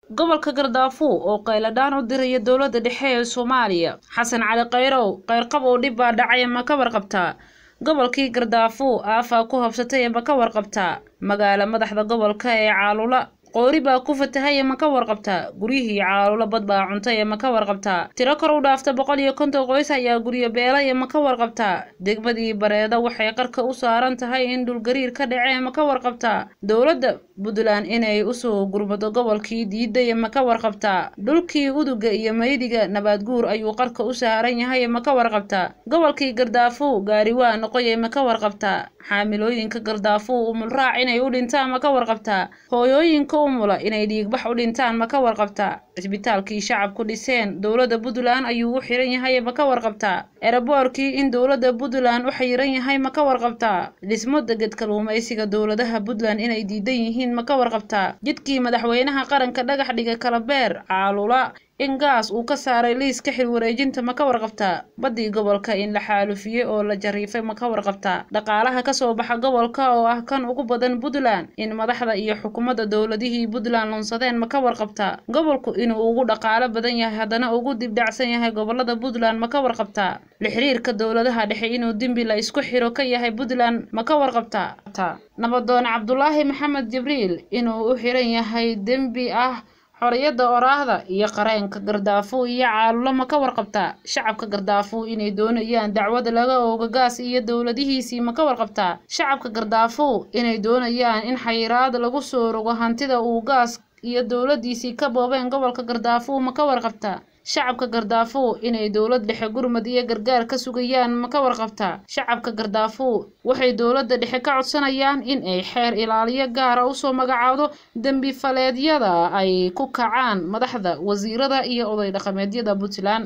gobolka gardaafuw oo qayladhaan u diraya dowladda dhexe ee soomaaliya xasan cali khayrow kayrqab oo dhib baa dhacay ma ka warqabtaa gobolkii gardaafuw aafaa ku habsatay ma ka warqabtaa magaala madaxda gobolka ee caalula qoori baa ku fatahay ma ka warqabtaa guryihii caalulo bad baa cuntay ma ka warqabtaa tiro kor u dhaafta boqol iyo konton qoys ayaa guryo beelay ma ka warqabtaa degmadii bareeda waxay qarka u saaran tahay in dhulgariir ka dhacee ma ka warqabtaa dowladda puntland inay usoo gurmado gobolkii diiday ma ka warqabtaa dhulkii uduga iyo maydiga nabaadguur ayuu qarka u saaran yahay ma ka warqabtaa gobolkii gardaafuw gaari waa noqoye ma ka warqabtaa xaamilooyinka gardaafuw umulraac inay u dhintaan ma ka warqabtaa hooyooyinka umula inay dhiigbax u dhintaan ma ka warqabtaa cisbitaalkii shacabku dhiseen dowladda puntland ayuu u xiran yahay ma ka warqabtaa eraboorkii in dowladda puntland u xayiran yahay ma ka warqabtaa dhismo deged kaluumaysiga dowladaha puntland inay diidan yihiin ma ka warqabtaa jidkii madaxweynaha qaranka dhagax dhiga kalabeer caalula in gaas uu ka saaray liiska xil wareejinta ma ka warqabtaa baddii gobolka in la xaalufiyey oo la jariifay ma ka warqabtaa dhaqaalaha kasoo baxa gobolka oo ah kan ugu badan puntland in madaxda iyo xukuumadda dowladihii puntland lunsadeen ma ka warqabtaa gobolku inuu ugu dhaqaalo badan yahay haddana ugu dibdhacsan yahay gobolada puntland ma ka warqabtaa lixiriirka dowladaha dhexe inuu dembi la isku xiro ka yahay puntland ma ka warqabtaa nabadoon cabdulaahi maxamed jibriil inuu u xiran yahay dembi ah xorriyadda oraahda iyo qareenka gardaafuw iyo caalulo ma ka warqabtaa shacabka gardaafuw inay doonayaan dacwada laga ooga gaas iyo dowladihiisii ma ka warqabtaa shacabka gardaafuw inay doonayaan in xayiraad lagu soo rogo hantida uu gaas iyo dowladiisii ka boobeen gobolka gardaafuw ma ka warqabtaa shacabka gardaafuw inay dowlad dhexe gurmad iyo gargaar ka sugayaan ma ka warqabtaa shacabka gardaafuw waxay dowladda dhexe ka codsanayaan in ay xeer ilaaliyo gaara usoo magacaawdo dembi faleedyada ay ku kacaan madaxda wasiirada iyo oday dhaqameedyada puntland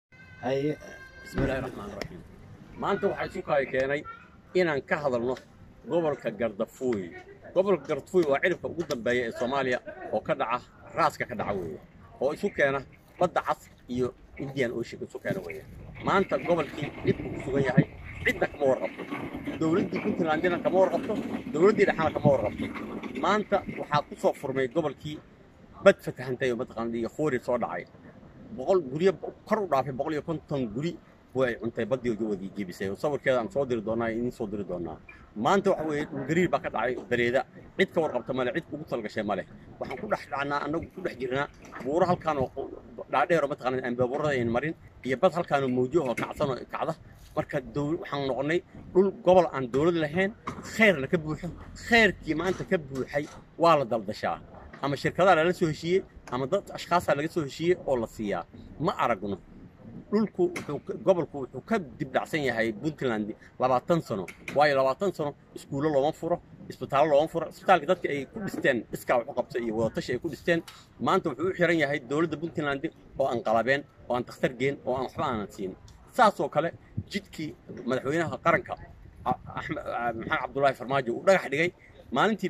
haye bismillaahi raxmaani raxiim maanta waxaa isu kaayo keenay inaan ka hadalno gobolka gardafuuy gobolka gardafuuy waa ciribka ugu dambeeya ee soomaaliya oo ka dhaca raaska ka dhaca weeye oo isu keena badda cas iyo indian ocean isu keena weeye maanta gobolkii dhibku ku sugan yahay cidna kama warqabto dowladdii puntlandina kama warqabto dowladdii dhexana kama warqabto maanta waxaa ku soo furmay gobolkii bad fatahantay oo mataqaana iyo khoori soo dhacay boqol guryo kor u dhaafay boqol iyo konton guri way cuntay baddii wadii jebisay oo sawirkeeda aan soo diri doonaa idiin soo diri doonaa maanta waxa weeye dhulgariir baa ka dhacay dareeda cid ka warqabta male cid ugu talgashay male waxaan ku dhex dhacnaa annagu ku dhex jirnaa buuro halkaan oo dhaadheer oo mataqaana aan baabuurada ayn marin iyo bad halkaan oo mawjo oo kacsan oo kacda marka waxaan noqonnay dhul gobol aan dowlad lahayn khayrna ka buuxo khayrkii maanta ka buuxay waa la daldashaa ama shirkadaha lala soo heshiiyey ama dad ashkhaasaa laga soo heshiiyey oo la siiyaa ma aragno dhulku gobolku wuxuu ka dibdhacsan yahay puntland labaatan sano waayo labaatan sano iskuullo looma furo isbitaallo looma furo isbitaalka dadka ay ku dhisteen iskaa wax u qabta iyo wadatashi ay ku dhisteen maanta wuxuu u xiran yahay dowladda puntland oo aan qalabeen oo aan dakhtar geen oo aan waxba aanan siin saasoo kale jidkii madaxweynaha qaranka maxamed cabdulaahi farmaajo uu dhagax dhigay maalintii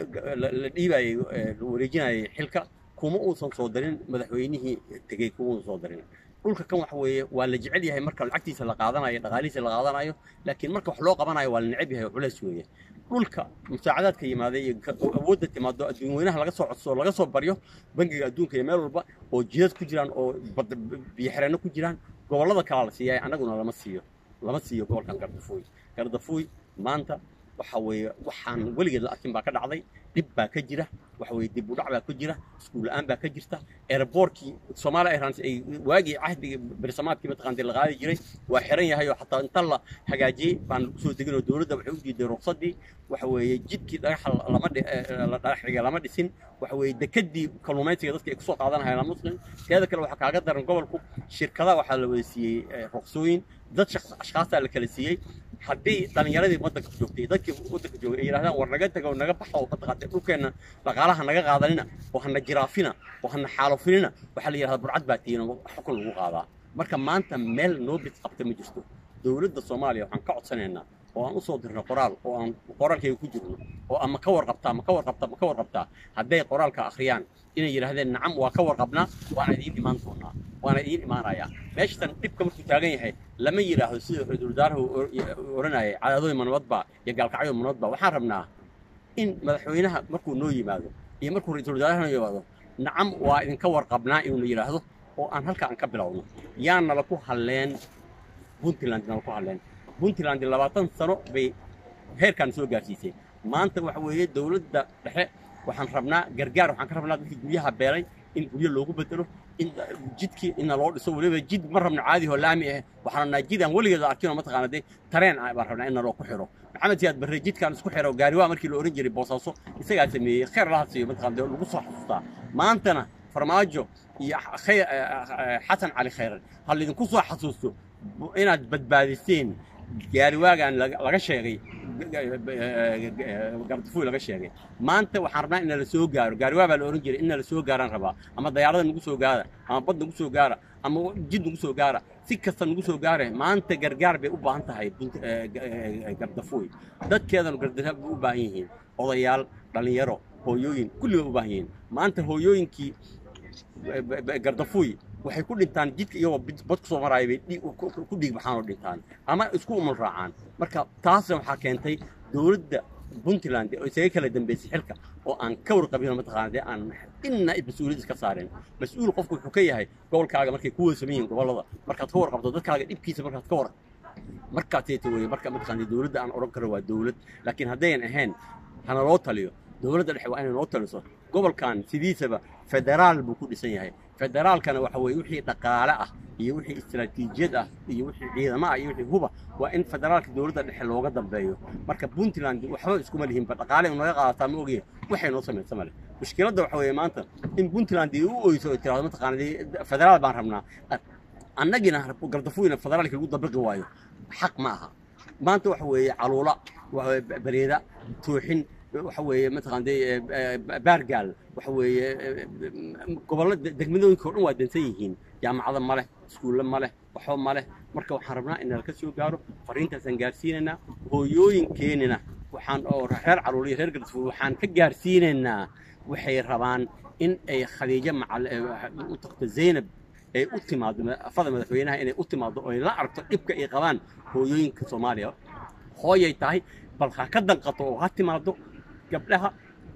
la dhiibayey la wareejinayay xilka kuma uusan soo darin madaxweynihii tegey kuma uusan soo darin dhulka kan waxa weeye waa la jecel yahay marka lacagtiisa la qaadanayo dhaqaalihiisa la qaadanayo laakiin marka wax loo qabanayo waa la neceb yahay oo culays weeye dhulka musaacadaadka yimaaday iyo awoodda timaado adduun weynaha laga soo codsoo laga soo baryo bangiga adduunka iyo meel walba oo jidad ku jiraan oo biyoxireenno ku jiraan gobollada kalaa la siiyaay annaguna lama siiyo lama siiyo gobolkan gardafuuy gardafuuy maanta waxa weeye waxaan weligeed la arkin baa ka dhacday dhib baa ka jira waxa weeye dib u dhac baa ka jira iskuul la'aan baa ka jirta airboortkii Soomaaliya Airlines ay waagii cahdiga bersamaadkii mataqaantii la qaadi jiray waa xiran yahay oo xataa inta la hagaajiyey baan soo degin oo dowladda waxay u diiday ruqsaddii waxa weeye jidkii dhagaxa lama la dhagax dhigay lama dhisin waxa weeye dekedii kalluumaysiga dadka ay kusoo qaadanayaan lama muslim teeda kale waxaa kaaga daran gobolku shirkadaha waxaa la wada siiyey ruqsooyin dad ashkhaasaa la kala siiyey haddii dhallinyaradii waddanka joogtay dadkii waddanka joogay ay yidhahdaan war naga tago naga baxo mataqaantay dhulkeenna dhaqaalaha naga qaadanina oo hana jiraafina oo hana xaalufinina waxaa la yidhahdaa burcad baa tihiin oo xukun lagu qaadaa marka maanta meel noo bid qabta ma jirto dowladda soomaaliya waxaan ka codsanaynaa oo aan u soo dirno qoraal oo aan qoraalkayga ku jirno oo ama ka warqabtaa ma ka warqabtaa ma ka warqabtaa hadday qoraalka akhriyaan inay yidhaahdeen nacam waa ka warqabnaa waana idiin imaan doonaa waana idiin imaanayaa meeshatan dhibka markuu taagan yahay lama yidhaahdo sida ra-iisul wasaarahu oranayay cadaadooyin manabadba iyo gaalkacyo manabadba waxaan rabnaa in madaxweynaha markuu noo yimaado iyo markuu ra-iisul wasaaraha noo yimaado nacam waa idinka warqabnaa inuuna yidhaahdo oo aan halka aan ka bilowno yaa nala ku halleen puntland nala ku halleen puntland labaatan sano bay heerkaan soo gaarsiisay maanta waxa weeye dowladda dhexe waxaan rabnaa gargaar waxaan ka rabnaa dadkii guryaha beelay in guryo loogu bedelo in jidkii ina loo dhiso weliba jid ma rabno caadi oo laami ah waxaan rabnaa jid aan weligeeda arkin oo mataqaana dee tareen ah baan rabnaa in naloo ku xiro maxamed siyaad barre jidkaan isku xiro gaariwaa markii la ohan jiray boosaaso isagaa sameeyey khayr laha siiyo mataqaana dee lagu soo xasuustaa maantana farmaajo iyo xasan cali khayran ha laydinku soo xasuusto inaad badbaadiseen gaariwaagaan laga sheegay gardafuy laga sheegay maanta waxaan rabnaa in nala soo gaaro gaariwaa baa la ohan jiray in nala soo gaaraan rabaa ama dayaarada nagu soo gaara ama bad nagu soo gaara ama jid nagu soo gaara si kasta nagu soo gaare maanta gargaar bay u baahan tahay gardafuy dadkeedanu gardafuy bay u baahan yihiin odayaal dhallinyaro hooyooyin kulli bay u baahan yihiin maanta hooyooyinkii gardafuy waxay ku dhintaan jidka iyagoo bad ku soo maraaya bay ku dhiig baxaan oo dhintaan ama isku umul raacaan marka taasna waxaa keentay dowladda puntland oo isaga kala dambeysay xilka oo aan ka warqabin mataqaana dee aan inna mas-uuliyad iska saareen mas-uul qofku wuxuu ka yahay gobolkaaga markay ku weysaman yihiin gobollada markaad ka warqabto dadkaaga dhibkiisa markaad ka war markaaseeta weye marka mataqaana dowladda aan odhan karo waa dowlad laakiin haddayan ahayn hana loo taliyo dowladda dhexe waa inay noo taliso gobolkan sidiisaba federaal buu ku dhisan yahay federaalkana waxa weeye wixii dhaqaale ah iyo wixii istaraatiijiyad ah iyo wixii ciidamo ah iyo wixii huba waa in federaalka dowladda dhexe looga dambeeyo marka puntland waxba iskuma lihinba dhaqaale naga qaadataa ma ogiye waxay noo samaysa male mushkiladda waxa weeye maanta in puntland ay u oyso ay tirahdo mataqaana federaal baan rabnaa annagina gardafuyna federaalka lagu dabiqi waayo xaq ma aha maanta waxa weeye caluula bareeda tooxin waxa weeye mataqaan dee baargaal waxa weeye gobollo degmadooyinka o dhan waa dansan yihiin jaamacado ma leh iskuulle ma leh waxba ma leh marka waxaan rabnaa in nalka soo gaaro fariintaasaan gaarsiinaynaa hooyooyinkeenina waxaan oo reer caruuriya reer gardafuul waxaan ka gaarsiinaynaa waxay rabaan in ay khadiijo macal u tagto zaynab ay u timaado afada madaxweynaha inay u timaado oo ay la aragto dhibka ay qabaan hooyooyinka soomaaliya hooyay tahay bal ha ka danqato oo ha timaado gabdhaha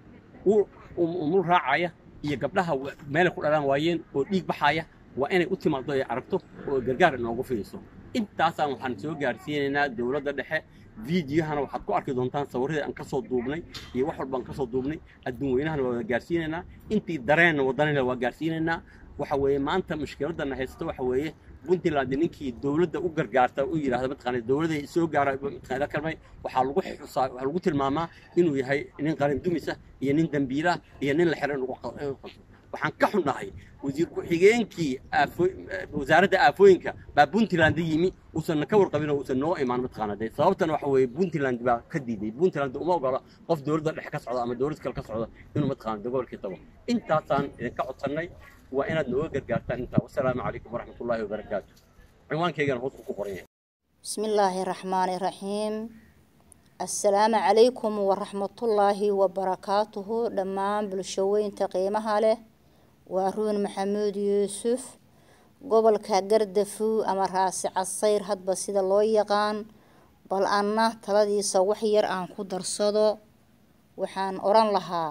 umul raacaya iyo gabdhaha meelay ku dhalaan waayeen oo dhiig baxaya waa inay u timaado ay aragto oo gargaar inoogu fidiso intaasaan waxaan soo gaarsiinaynaa dowladda dhexe fiidiyahana waxaad ku arki doontaan sawirradii aan ka soo duubnay iyo wax walba aan ka soo duubnay adduun weynahana waa gaarsiinaynaa intii dareenna waddanina waa gaarsiinaynaa waxa weeye maanta mushkiladana haysta waxa weeye puntland ninkii dowladda u gargaarta u yidhahda mataqaana dowladda soo gaara mataqaana kalmay waxaa lagu xusaa waxaa lagu tilmaamaa inuu yahay nin qaran dumisa iyo nin dambiila iyo nin la xiran lagu qabto waxaan ka xunnahay wasiir ku-xigeenkii wasaaradda aafooyinka baa puntland yimi uusan ka warqabin oo uusan noo imaan mataqaana dee sababtana waxa weeye puntland baa ka diiday puntland uma ogola qof dowladda dhexe ka socda ama dowlad kale ka socda inuu mataqaana gobolkii tago intaasaan idinka codsannay waa inaad nooga gargaartaan intaa wasalaamu calaykum waraxmat ullaahi wabarakaatu cinwaankaygana hoos ku qoran yahay بسم الله الرحمن الرحيم السلام عليكم ورحمة الله وبركاته دمان بلشوين تقيمها له وارون محمود يوسف قبل كقردفو أما راسي عصير هاد بسيدة لو يقان بل أنا تلدي سوحير أن قدر صدو وحان أوران لها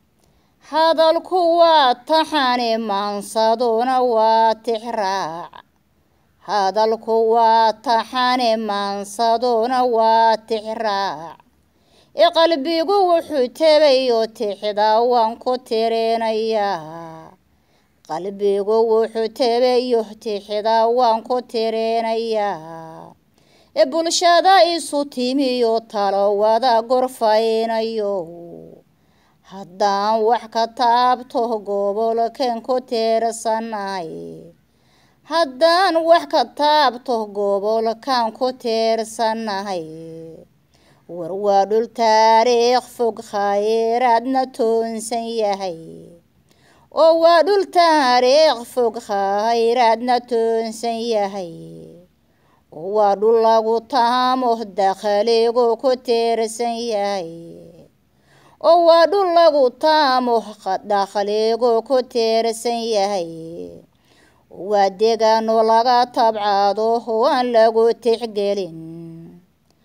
hadalku waa taxane maansaduna waa tixraac hadalku waa taxane maansaduna waa tixraac iqalbigu wuxuu tebayo tixda waan ku tirinayaa qalbigu wuxuu tebayo tixda waan ku tirinayaa bulshada isu timiyo talo wada gorfaynayo haddaan wax ka taabto gobolkeen ku tiirsanay haddaan wax ka taabto gobolkan ku tiirsanahay war waa dhul taariikh fog khayraadna toonsan yahay oo waa dhul taariikh fog khayraadna toonsan yahay oo waa dhul lagu taamo dakhligu ku tiirsan yahay oo waa dhul lagu taamo dakhligu ku tiirsan yahay waa deegaano laga tabcado oo aan lagu tixgelin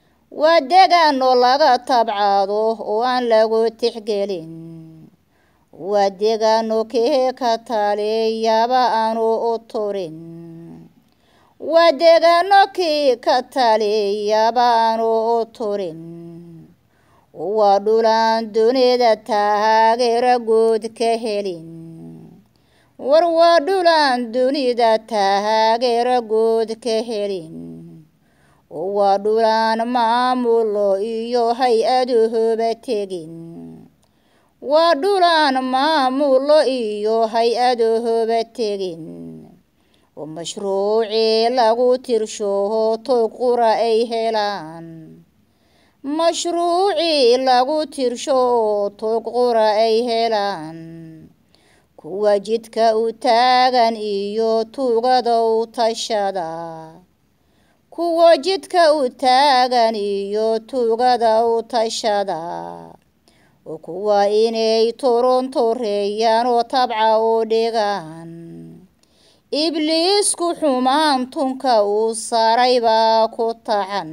waa deegaano laga tabcado oo aan lagu tixgelin waa deegaano kee ka taliyaba aanu u turin waa deegaano kii ka taliyaba aanu u turin waa dhulaan dunida taageera guud ka helin war waa dhulaan dunida taageera guud ka helin waa dhulaan maamulo iyo hay-aduhuba tegin waa dhulaan maamulo iyo hay-aduhuba tegin oo mashruucii lagu tirsho toy qura ay helaan mashruucii lagu tirsho toog qura ay helaan kuwa jidka u taagan iyo tuugada u tashada kuwa jidka u taagan iyo tuugada u tashada oo kuwa inay torontoreeyaan oo tabca u dhigaan ibliisku xumaan tunka uu saray baa ku tacan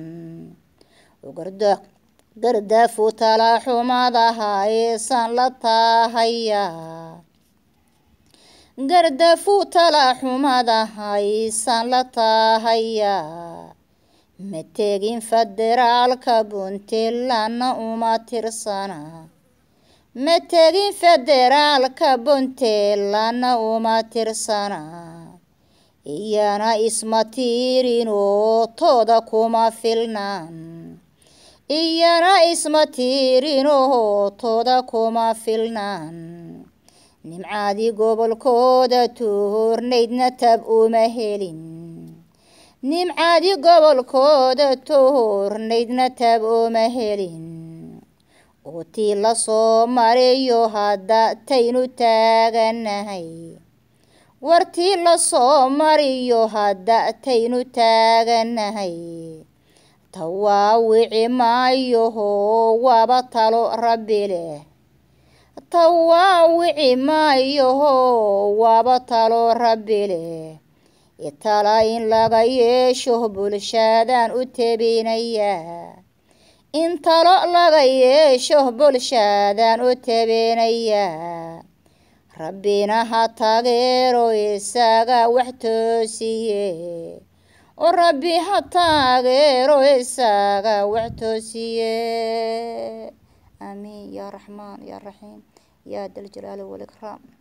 gardaafu talaxumadaha aysan la tahayaa gardafu talaxumadaha aysan la tahayaa ma tegin federaalka puntlandna uma tirsana ma tegin federaalka puntlandna uma tirsana iyana isma tiirin oo tooda kuma filnaan iyana isma tiirin oo tooda kuma filnaan nimcaadii gobolkooda toornaydna tab uma helin nimcaadii gobolkooda toornaydna tab uma helin oo tii lasoo mariyo hadda taynu taaganahay wartii lasoo mariyo hadda taynu taaganahay tawaawici maayoho waaba talo rabbi leh tawaawici maayoho waaba talo rabbi leh itala in laga yeesho bulshadaan u tebinayaa in talo laga yeesho bulshadaan u tebinayaa rabbina ha taageero isaga wax toosiye oo rabbi ha taageero isaga wax toosiye aamiin yaa raxmaan yaa raxiim yaa daljalaali walikraam